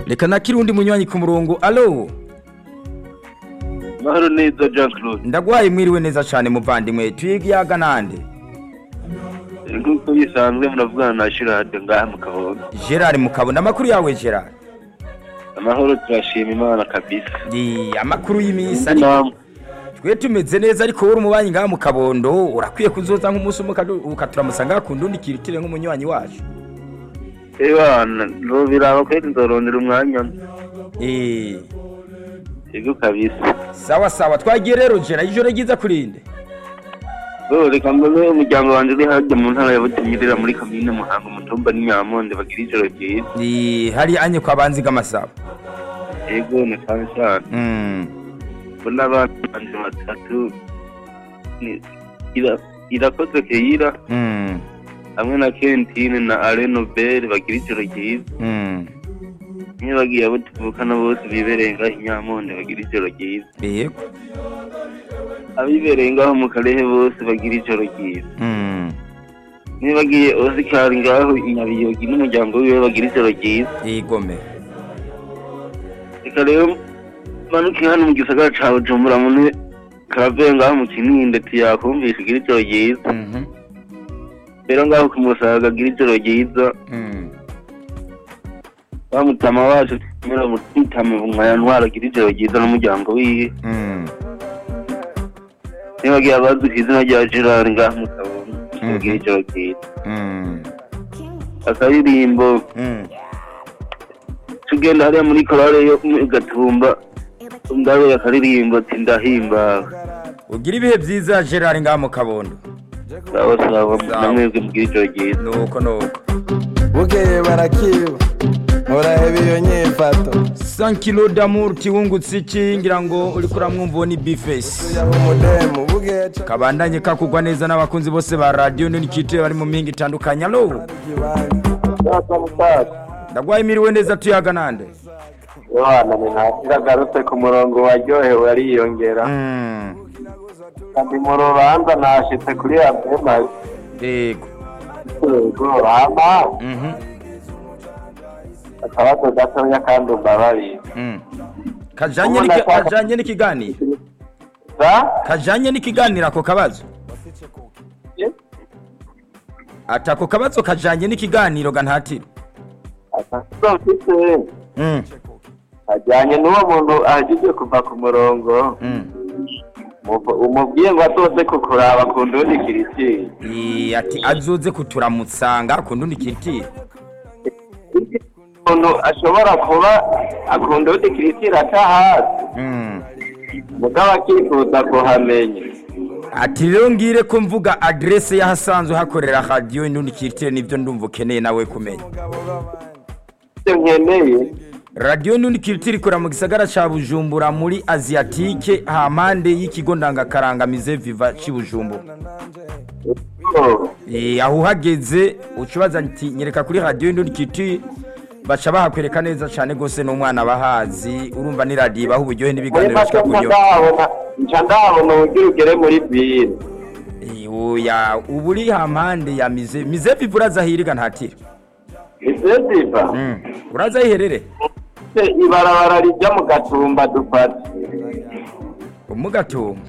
reka nakiri undi munywanyi ku murongo alo mahoro neza jean claude ndagwaye mwiriwe neza cyane muvandimwe tuyigiyaga nande nk'uko bisanzwe muravugana na shirade ngaha mu kabondo gerard mukabona amakuru yawe gerard amahoro turashima imana kabisa Di, amakuru y'iminsi ariko namwe twe tumeze neza ariko wowe umubanyi ngaha mu kabondo urakwiye kuzoza nk'umunsi umwe ukadu- ukaturamusa ngaha ku ndundi kirutire nk'umunywanyi wacu ebana no biraba kweli nzorondera umwanya Eh, ego kabisa sawa sawa twagiye rero gerard ijoro ryiza kurinde bo reka mbone umuryango wanjye uri harya mu ntara ya butinyirira muri komine muhanga umutumba n'inyamonde bagira ijoro ryiza Di, hari anye kwa banziga amasaba ego ni cyane cyane Mm, mbona abana banje batatu ni- ira- irakoze keyira mm, hamwe na kentine na arenobel bagira ijoro ryiza mm. niyo bagiye abo tuvukana bose bibereye ngaho inyamonde bagira ijoro ryiza yego abibereye ngaho mu karehe bose bagira ijoro ryiza Mm, niyo bagiye osikari ngaho inyabiyogi n'umuryango wiwe bagira ijoro ryiza igome reka rero manuke hano mu gisagara ca bujumbura mune karave ngaho mu kininde tiyakumvisha igira ijoro ryiza Mhm, rero ngaho ku musaga agira ijoro ryiza mm. bamutama wacu tumera mutama umwaya ntwara agira ijoro ryiza n'umuryango wiwe Mm. niyo bagiye abazi ku izina rya gerard ngaho mu kabondo Mhm. bagira ijoro ryiza Mm. akaririmbo Mm. tugenda hariya muri korale yo mu gatumba ndabe akaririmbo ati ndahimbawe ugira ibihe byiza gerard ngaha mu kabondo sawa sawa Sawa. namwebwe mugira ijoro ryiza nuko nuko bukeye barakiba muraheba iyo nyifato 100 kilo d'amour tiwungutse iki ngira ngo uri kuramwumva uwo ni bifesi yaho umudemu bukeye ca kabandanye kakugwa neza n'abakunzi bose ba radiyo n'ikipe bari mu mihinga itandukanye alo kibanza ndagwaye imiriwe neza tuyaga nande yohana ni ntagarutse ku murongo waryohewe ariyongera Mm. kandi mu rubanza nashitse kuri abema yego yego hama Mhm. akabazo gatoya kandi umbabarire Mm. kajanye n'iki- kajanye n'ikiganiro sa kajanye n'ikiganiro ako kabazo ati ako kabazo kajanye n'ikiganiro ga ntatiro akabazo mfite Mm. ajyanye n'uwo muntu ahejeje kuva ku murongo Mm. Muvu- umubwiye ngo azoze kukuraba ku ndundi kiritiri Eh, ati azoze kuturamutsa nga ku ndundi kiritiro umuntu ashobora kuba akunda undi kiritiri aca hasi Mm. mugabo akifuza kuhamenya ati rero ngire ko mvuga adresse y'ahasanzwe hakorera radiyo indundi kiritire nibyo ndumva ukeneye nawe kumenya icyo nkeneye radiyo indundi kiritire ikora mu gisagara ca bujumbura muri asiatike hampande y'ikigo ndangakarangamize viva c'i bujumbura ko Eh, aho uhageze ucubaza ati nyereka kuri radiyo indundi kiritire baca bahakwereka neza cyane rwose n'umwana bahazi urumva ni radiyo ibaha uburyohe muri n'ibiganiro make bishika nca kuryo ndahabona nca ndahabona uburyo ugere muri bire Eh, oya ubu uri hampande ya mize mize viva uraza hiriga ntatira iseziva Mm. uraza hiherere ibarabara rijya mu gatumba dufata umugatumba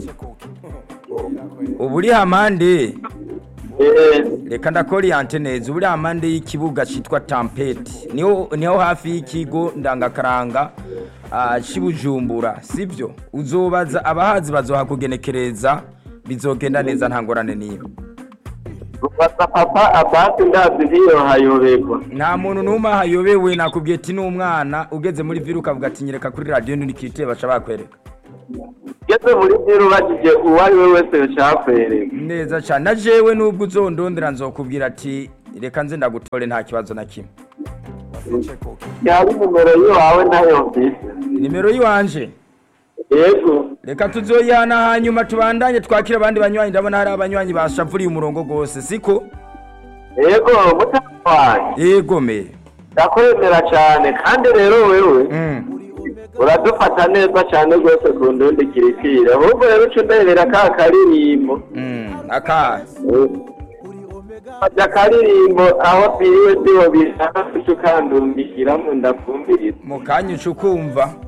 ubu uri hampande Eh, reka ndakoriante neza ubu uri hampande y'ikibuga cyitwa tampeti niho niho hafi y'ikigo ndangakaranga ah, cy'i bujumbura sibyo uzobaza abahazi bazohakugenekereza bizogenda neza nta ngorane niba gufata papa abasi ndazi ntiyo hayoberwa nta muntu n'umwe ahayobewe nakubwiye ati n'umwana ugeze muri viri ukavuga ati nyereka kuri radiyo nturikite baca bakwereka ugeze muri bire ubajije uwo ari we wese yashakwereka neza cyane na jewe nubwo uzondondera nzokubwira ati reka nze ndagutore nta kibazo na kimwe yaba nimero yiwawe nayo mfise nimero y'iwanje yego reka tuzoyihana hanyuma tubandanye twakira abandi banywanyi ndabona hari abanywanyi bashavuriye umurongo rwose siko yego mutaka wanjye yego me ndakwemera cyane kandi rero wewe Mm. uradufata neza cyane rwose ku ndundi kiritire ahubwo rero uca underera ka karirimbo Mm. aka Eh, fata akaririmbo aho biriwe siho bishaka kuca ukandumbikiramo ndakumviriza mu kanya uca ukumva